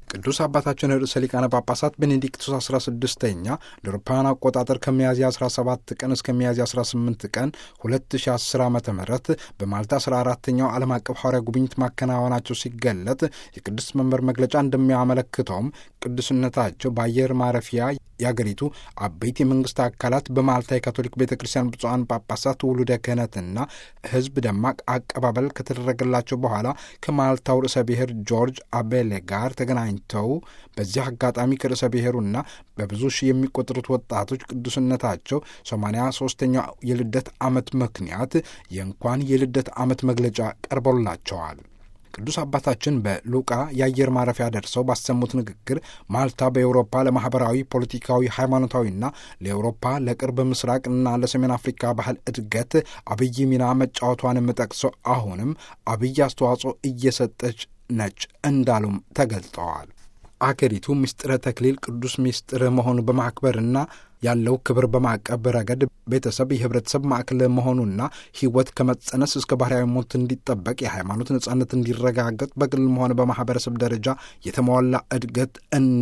ቅዱስ አባታችን ርዕሰ ሊቃነ ጳጳሳት ቤኔዲክቱስ 16ኛ ለአውሮፓውያን አቆጣጠር ከሚያዝያ 17 ቀን እስከ ሚያዝያ 18 ቀን 2010 ዓ ም በማልታ 14ተኛው ዓለም አቀፍ ሐዋርያ ጉብኝት ማከናወናቸው ሲገለጥ የቅዱስ መንበር መግለጫ እንደሚያመለክተውም ቅዱስነታቸው በአየር ማረፊያ የአገሪቱ አበይት የመንግስት አካላት በማልታ የካቶሊክ ቤተ ክርስቲያን ብፁዓን ጳጳሳት ውሉደ ክህነትና ሕዝብ ደማቅ አቀባበል ከተደረገላቸው በኋላ ከማልታው ርዕሰ ብሔር ጆርጅ አቤሌ ጋር ተገናኝተው በዚህ አጋጣሚ ከርዕሰ ብሔሩና በብዙ ሺህ የሚቆጠሩት ወጣቶች ቅዱስነታቸው ሰማንያ ሶስተኛው የልደት ዓመት ምክንያት የእንኳን የልደት ዓመት መግለጫ ቀርቦላቸዋል። ቅዱስ አባታችን በሉቃ የአየር ማረፊያ ደርሰው ባሰሙት ንግግር ማልታ በኤውሮፓ ለማህበራዊ፣ ፖለቲካዊ፣ ሃይማኖታዊና ለኤውሮፓ ለቅርብ ምስራቅና ለሰሜን አፍሪካ ባህል እድገት አብይ ሚና መጫወቷንም ጠቅሰው አሁንም አብይ አስተዋጽኦ እየሰጠች ነች እንዳሉም ተገልጠዋል። አገሪቱ ምስጢረ ተክሊል ቅዱስ ምስጢር መሆኑ በማክበርና ያለው ክብር በማቀብ ረገድ ቤተሰብ የህብረተሰብ ማዕከል መሆኑና ሕይወት ከመጸነስ እስከ ባህርያዊ ሞት እንዲጠበቅ የሃይማኖት ነጻነት እንዲረጋገጥ በግልም ሆነ በማህበረሰብ ደረጃ የተሟላ እድገት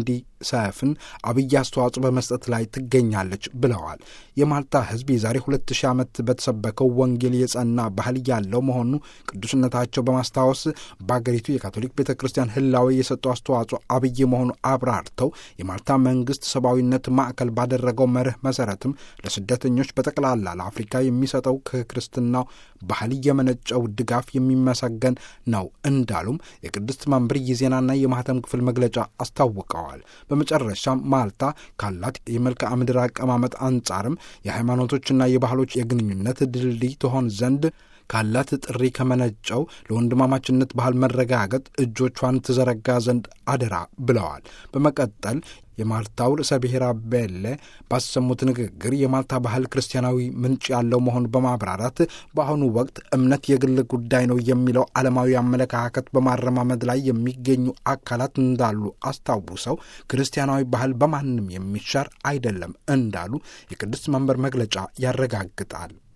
እንዲሰፍን አብይ አስተዋጽኦ በመስጠት ላይ ትገኛለች ብለዋል። የማልታ ሕዝብ የዛሬ ሁለት ሺህ ዓመት በተሰበከው ወንጌል የጸና ባህል ያለው መሆኑ ቅዱስነታቸው በማስታወስ በአገሪቱ የካቶሊክ ቤተ ክርስቲያን ህላዊ የሰጠው አስተዋጽኦ አብይ መሆኑ አብራርተው የማልታ መንግስት ሰብአዊነት ማዕከል ባደረገው መርህ መሰረትም ለስደተኞች በጠቅላላ ለአፍሪካ የሚሰጠው ከክርስትናው ባህል የመነጨው ድጋፍ የሚመሰገን ነው እንዳሉም የቅድስት መንበር የዜናና የማህተም ክፍል መግለጫ አስታውቀዋል። በመጨረሻም ማልታ ካላት የመልክዓ ምድር አቀማመጥ አንጻርም የሃይማኖቶችና የባህሎች የግንኙነት ድልድይ ትሆን ዘንድ ካላት ጥሪ ከመነጨው ለወንድማማችነት ባህል መረጋገጥ እጆቿን ትዘረጋ ዘንድ አደራ ብለዋል። በመቀጠል የማልታው ርዕሰ ብሔር አቤሌ ባሰሙት ንግግር የማልታ ባህል ክርስቲያናዊ ምንጭ ያለው መሆኑን በማብራራት በአሁኑ ወቅት እምነት የግል ጉዳይ ነው የሚለው ዓለማዊ አመለካከት በማረማመድ ላይ የሚገኙ አካላት እንዳሉ አስታውሰው ክርስቲያናዊ ባህል በማንም የሚሻር አይደለም እንዳሉ የቅድስት መንበር መግለጫ ያረጋግጣል።